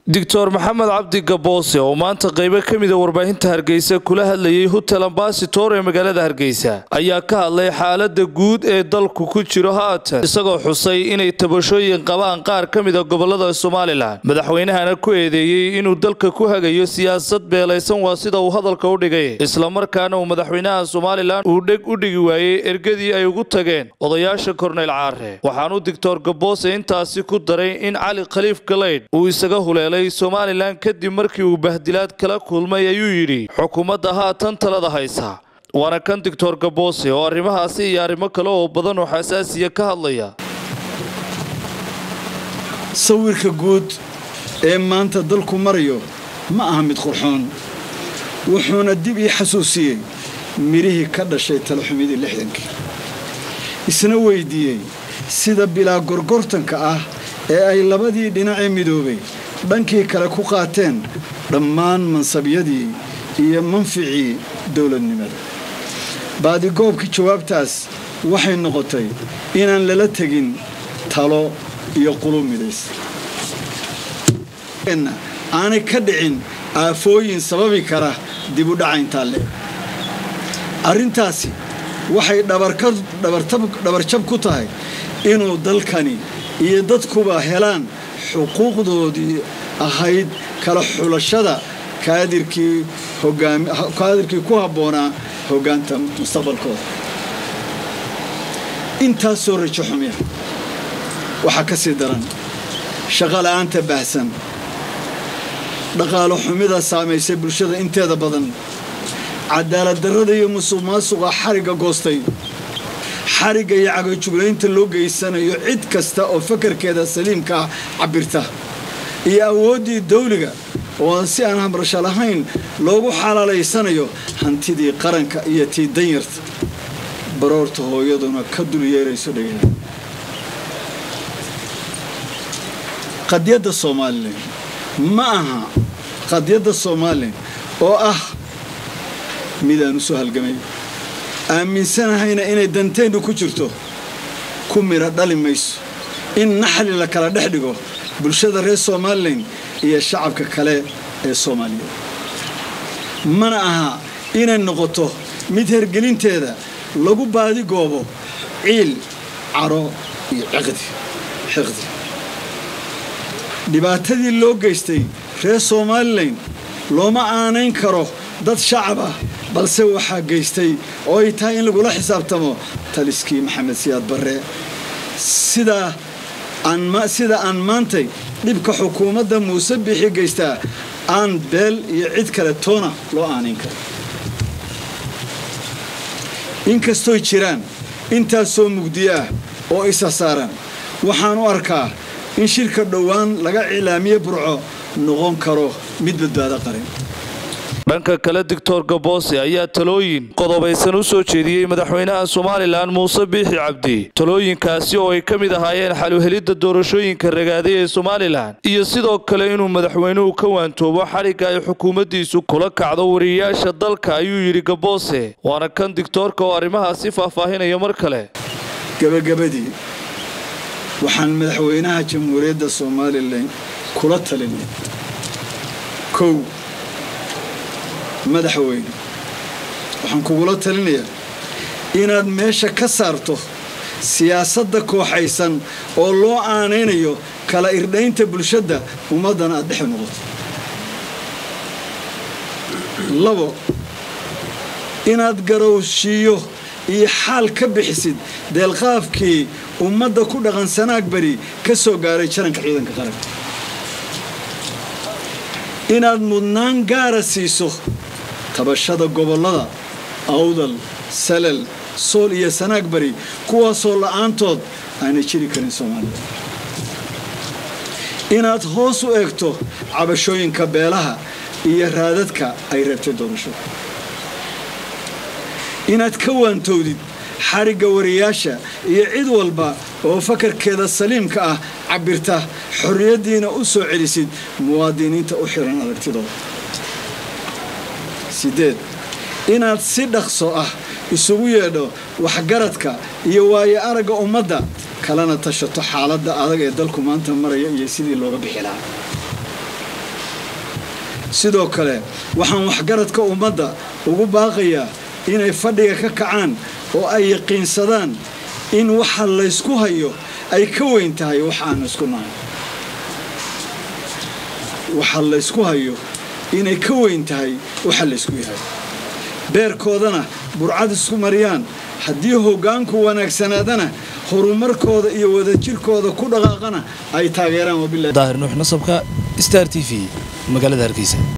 doctor maxamed cabdi gaboose oo maanta qaybo ka mida warbaahinta hargeysa kula hadlayay hotel ambasitor ee magaalada hargeysa ayaa ka hadlay xaalada guud ee dalku ku jiro haatan isagoo xusay inay tabashooyin qabaan qaar ka mida gobolada somalilan madaxweynahana ku eedeeyey inuu dalka ku hagayo siyaasad beelaysan waa sida uu hadalka u dhigay islamarkaana uu madaxweynaha somalilan uu dheg u dhigi waayey ergadii ay ugu tageen odayaasha korneyl caare waxaanu doctor gaboose intaasi ku daray in cali khaliif galeydh uu isaga huleelay somalilan kadib markii uu bahdilaad kala kulmay ayuu yidhi xukuumadda haatan talada haysa waana kan doctor gaboose oo arrimahaasi iyo arrimo kale oo badan oo xasaasiya ka hadlaya sawirka guud ee maanta dalku marayo ma aha mid qurxoon wuxuuna dib ii xasuusiyey midhihii ka dhashay talaxumidii lixdankii isna weydiiyey sida bilaa gorgortanka ah ee ay labadii dhinacee midoobay dhankii kale ku qaateen dhammaan mansabyadii iyo manficii dowladnimada baadigoobkii jawaabtaas waxay noqotay inaan lala tegin talo iyo qulub midays aanay ka dhicin aafooyin sababi kara dib u dhacayntaa le arrintaasi waxay dhabarjab ku tahay inuu dalkani iyo dadkuba helaan xuquuqdoodii ahayd kala xulashada kaadirkii ku habboonaa hoggaanta mustaqbalkooda intaasoo rajo xumiya waxaa ka sii daran shaqo la'aanta baahsan dhaqaalo xumida saamaysay bulshada inteeda badan cadaalad darrada iyo musuq maasuqa xarigga goostay xarigga iyo cagajuglaynta loo geysanayo cid kasta oo fakarkeeda saliimkaa cabirta iyo awooddii dawliga oo si aan hamrasho lahayn loogu xalaalaysanayo hantidii qaranka iyo tii danyarta baroorta hooyaduna ka dul yeerayso dhagaha qadyadda somalilan ma aha qadyadda somalilan oo ah midaan u soo halgamay aaminsanahayna inay danteennu ku jirto ku midha dhali mayso in naxli la kala dhex dhigo bulshada reer somalilan iyo shacabka kale ee soomaaliyeed mana aha inay noqoto mid hergelinteeda lagu baadigoobo ciil caro iyo xiqdi dhibaatadii loo geystay reer somalilan looma aanayn karo dad shacab ah balse waxaa geystay oo ay tahay in lagula xisaabtamo taliskii maxamed siyaad barre sida aan maantay dhibka xukuumadda muuse bixi geystaa aan beel iyo cid kale toona loo aanayn karo inkastooy jiraan intaasoo mugdiyo ah oo isa saaran waxaan u arkaa in shirka dhowaan laga cilaamiye burco noqon karo mid badbaado qaran dhanka kale doctor gaboose ayaa talooyin qodobaysan u soo jeediyey madaxweynaha somalilan muuse biixi cabdi talooyinkaasi oo ay ka mid ahaayeen xaluhelidda doorashooyinka ragaaday ee somalilan iyo sidoo kale inuu madaxweynuhu ka waantoobo xadhigga ay xukuumaddiisu kula kacdo wariyayaasha dalka ayuu yidhi gaboose waana kan digtoorka oo arrimahaasi faahfaahinaya mar kale gabagabadii waxaan madaxweynaha jamhuuriyadda somalilan kula talinay kow madaxweyne waxaan kugula talinayaa inaad meesha ka saarto siyaasadda kooxaysan oo loo aanaynayo kala irdhaynta bulshadda ummaddana aad dhex noqoto labo inaad garowshiiyo iyo xaal ka bixisid deelqaafkii ummadda ku dhaqan sanaag beri ka soo gaaray jaranka ciidanka qaranka inaad mudnaan gaara siiso tabashada gobollada awdal salal sool iyo sanaag bari kuwaasoo la'aantood aanay jiri karin soomaalida inaad hoos u eegto cabashooyinka beelaha iyo raadadka ay reebtay doorashada inaad ka waantowdid xarigga wariyaasha iyo cid walba oo fakarkeeda saliimka ah cabirta xorriyaddiina u soo celisid muwaadiniinta u xiran aragtidooda sideed inaad si dhaqso ah isugu yeedho waxgaradka iyo waayo aragga ummadda kalena tashato xaaladda adag ee dalku maanta maraya iyo sidii looga bixi lahaa sidoo kale waxaan waxgaradka ummadda ugu baaqayaa inay fadhiga ka kacaan oo ay yaqiinsadaan in waxa laysku hayo ay ka weyn tahay wax aan isku nahay waxa laysku hayo inay ka weyn tahay waxa laysku yahay beerkoodana burcad isku mariyaan haddii hoggaanku wanaagsanaadana horumarkooda iyo wadajirkooda ku dhaqaaqana ay taageeraan daahir nuux nasabka star t v magaalada hargeysa